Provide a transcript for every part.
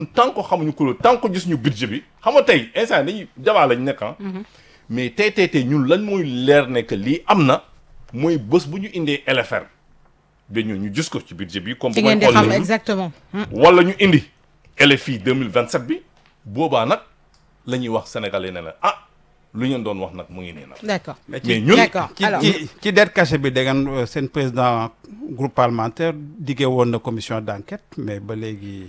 tant que xamuñu kuréel tant que gis ñu budget bi xam nga tey instant dañuy jabaa lañ nekk ah. mais tey tey tey ñun lan mooy leer ne que lii am na mooy bés bu ñu indee LFR ba ñu ñu gis ko ci budget bi. comme ci bu may ngeen di xool xam nii. exactement. Hmm. wala ñu indi LFI 2027 bi boobaa nag la ñuy wax sénégalais ne la ah lu ngeen doon wax nag mu ngi nii nag. d'accord mais ñun d'accord ci alors ci ci dette cachée bi da ngeen euh, seen président groupe parlementaire diggee woon na commission d'enquête mais ba léegi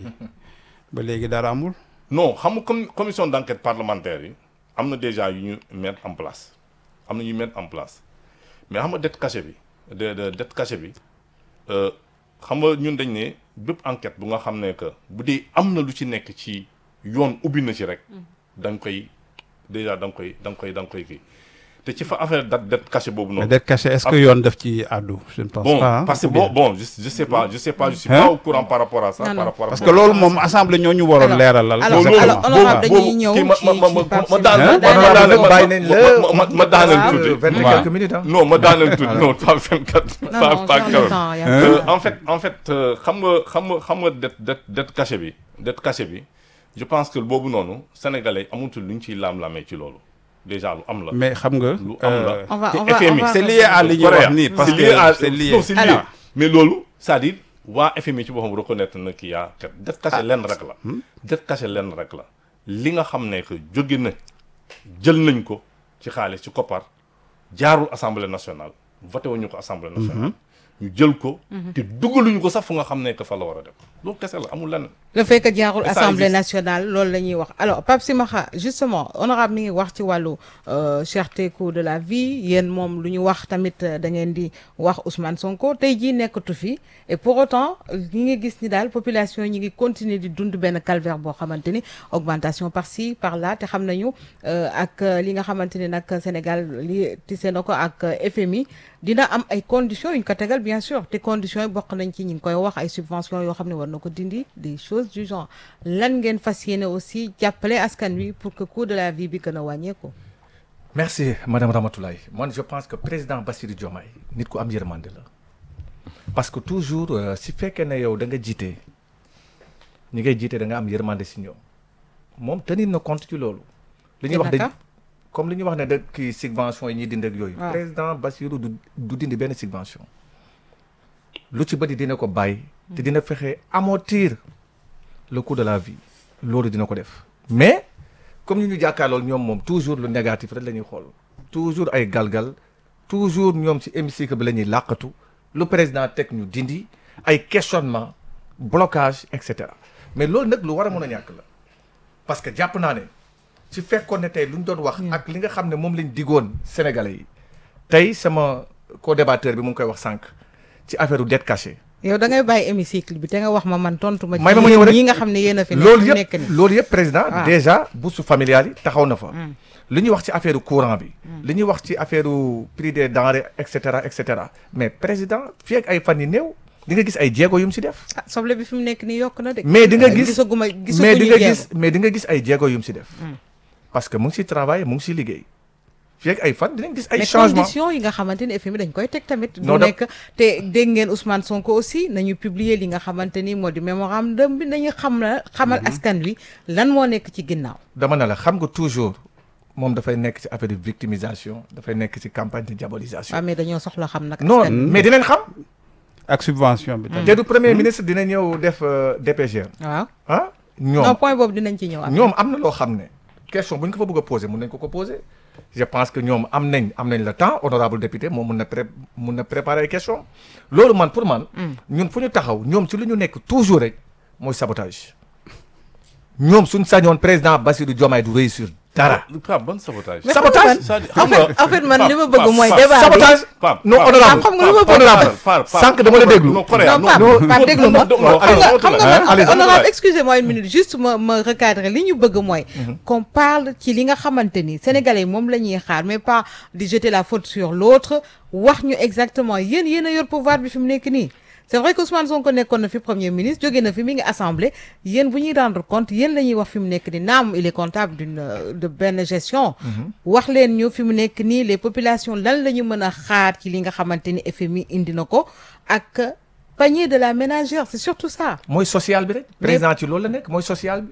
ba léegi dara amul. non xam nga comme commission d'enquête parlementaire yi am na déjà yu ñu mettre en place am na ñu mettre en place mais xam nga dette cachée bi de de dette cachée bi euh, xam nga ñun dañ ne bépp enquête bu nga xam ne que bu dee am na lu ci nekk ci yoon ubbi na ci rek da nga koy déjà da nga koy da nga koy da nga koy kii te ci fa affaire dette dette cachée boobu mais noonu. dette cachée est-ce que yoon def ci àddu je ne pense bon pas hein, parce que ou bien- bon bon je je sais pas je sais pas je suis Hein? pas au courant par rapport à ça. Non, non. par rapport à parce que loolu moom assemblée ñoo ñu waroon Alors, leeralal. alors, exactement. alors, honorable boobu- dañuy ñëw kii ma- ci- ma- ma- ci ma- Pape ma Sima. daaneel- Daaneel- ma daaneel- nag bàyyi nañ la ma- ma- ma daaneel waaw. tuuti. vingt et Waaw. quelques minutes ah. non ma daaneel tuuti non pas 24. Non, pas non, pas sur le 40. temps, y a Euh, pas- en fait en fait euh, xam nga xam nga xam nga dette dette dette cachée bi dette cachée bi je pense que boobu noonu sénégalais amutul lu ñu ciy laam-laamee ci loolu déjà lu am la. mais xam nga. lu am la. euh, On va- te on va- FMI on va- c'est lié à li ñuy wax nii parce c'est lié à que c'est lié. non c'est lié Alors. mais loolu c'est-à-dire waa FMI ci boppam reconnaître na kii yaa kat dette cachée lenn rek la. dette cachée lenn rek la li nga xam ne que jóge na jël nañ ko ci xaalis ci koppar jaarul assemblée nationale voté wuñu ko assemblée nationale. ñu jël ko. te dugaluñu ko sax fu nga xam ne que fa la war a def loolu kese la amul lenn. le fait que jaarul Mais ça assemblée existe. nationale loolu la ñuy wax alors Pape Simakha justement honorable mi ngi wax ci wàllu euh, cherté coût de la vie yéen moom lu ñu wax tamit euh, da ngeen di wax Ousmane Sonko tey jii nekkatu fi et pour autant ñi ngi gis ni daal population ñi ngi continuer di dund benn calvaire boo xamante ni augmentation par ci par là te xam nañu euh, ak euh, li nga xamante ni nag Sénégal li tise na ko ak euh, FMI dina am ay conditions yu ñu ko tegal bien sûr te conditions yi bokk nañ ci ñi ngi koy wax ay subventions yoo xam ne war na ko dindi des choses du genre lan ngeen fas yéene aussi jàppale askan wi pour que coût de la vie bi gën a wàññeeku. merci madame Ramatoulaye man je pense que président Bassirou Diomaye nit ku am yërmande la parce que toujours euh, si fekkee ne yow da nga jiite ñi ngay jiite da nga am yërmande si ñoom moom tenir na compte ci loolu. li ñuy wax dañ naka? comme li ñuy wax ne da kii subvention yi ñuy dindi ak yooyu. waaw. président Bassirou du du dindi benn subvention. lu ci bëri dina ko bàyyi. te dina fexe amortir le coût de la vie loolu dina ko def mais comme ñu ñu jàkkaarlool ñoom moom toujours lu négatif rek la ñuy xool toujours ay galgal toujours ñoom ci hémicycle bi la ñuy làqatu lu président teg ñu dindi ay questionnement blocage et cetera mais loolu nag lu war a mën a ñàkk la parce que jàpp naa ne ci fekkoon ne tey lu ñu doon wax ak li nga xam ne moom lañ digoon sénégalais yi tey sama co-débatteur bi mu ngi koy wax sànq ci affaire u dette cachée yow da ngay bàyyi hémicycle bi te nga wax ma man tontu ma. ci may ma ma ñëw rek ñi nga xam ne yéen a fi nekk loolu fi yëpp nekk nii. loolu yëpp président Ah. déjà bourse familiale yi taxaw na fa li ñuy wax ci affaire courant bi li ñuy wax ci affaire prix des denrées et cetera et cetera mais président fii ak ay fan yi néew di nga gis ay jéego yu mu si def ah soble bi fi mu nekk nii yokk na de. mais di nga Ah, gis gisaguma mais di gisaguñu nga jéego. gis mais di nga gis ay jéego yu mu si def parce que mu ngi si travail mu ngi si liggéey fii ak ay fan dinañ gis ay mais changement conditions yi nga xamante ni FMI dañ koy teg tamit. Non, du da- nekk te dégg ngeen Ousmane Sonko aussi nañu publier li nga xamante ni moo di mémorandum bi nañu xam la xamal askan wi lan moo nekk ci ginnaaw. dama ne la xam nga toujours moom dafay nekk ci affaire de victimisation dafay nekk ci campagne de diabolisation waaw mais dañoo soxla xam nag. non askan wi. mais dinañ xam ak subvention bi. tamit. te du premier ministre dina ñëw def euh, DPG waaw ah non ñoom point boobu dinañ ci ñëw. après. ñoom am na loo xam ne question bu ñu ko fa bëgg a poser mun nañ ko ko poser je pense que ñoom am nañ am nañ le temps honorable député moom mun na pré mun na préparer ay question loolu man pour man ñun fu ñu taxaw ñoom ci lu ñu nekk toujours rek mooy sabotage ñoom suñ sañoon président Bassirou Diomaye du réussir dara Pape ban sabotage. Mais sabotage c'est-à-dire en xam nga fait en fait man li ma bëgg Pape, mooy Pape, débat bi. sabotage Pape, non Pape, honorable xam nga lu ma bëgg honorable Pape, Pape, sànq dama la déglu non Corée non non Pape non, Pape déglu ma non, non, xam nga allez, xam nga allez, man allez, honorable allez. excusez-moi une minute juste ma ma recadrer li ñu bëgg mooy qu'on parle ci li nga xamante ni sénégalais yi moom la ñuy xaar mais pas di jeter la faute sur l'autre wax ñu exactement yéen yéen a yor pouvoir bi fi mu nekk nii c'est vrai que Ousmane Sonko nekkoon na fi premier ministre jóge na fi mi ngi assemblée yéen bu ñuy rendre compte yéen la ñuy wax fi mu nekk nii naam il est comptable d'une euh, de benn gestion wax leen ñu fi mu nekk nii les populations lan la ñu mën a xaar ci li nga xamante ni FMI indi na ko ak panier de la ménagère c'est surtout ça mooy social bi rek président ci loolu la nekk mooy social bi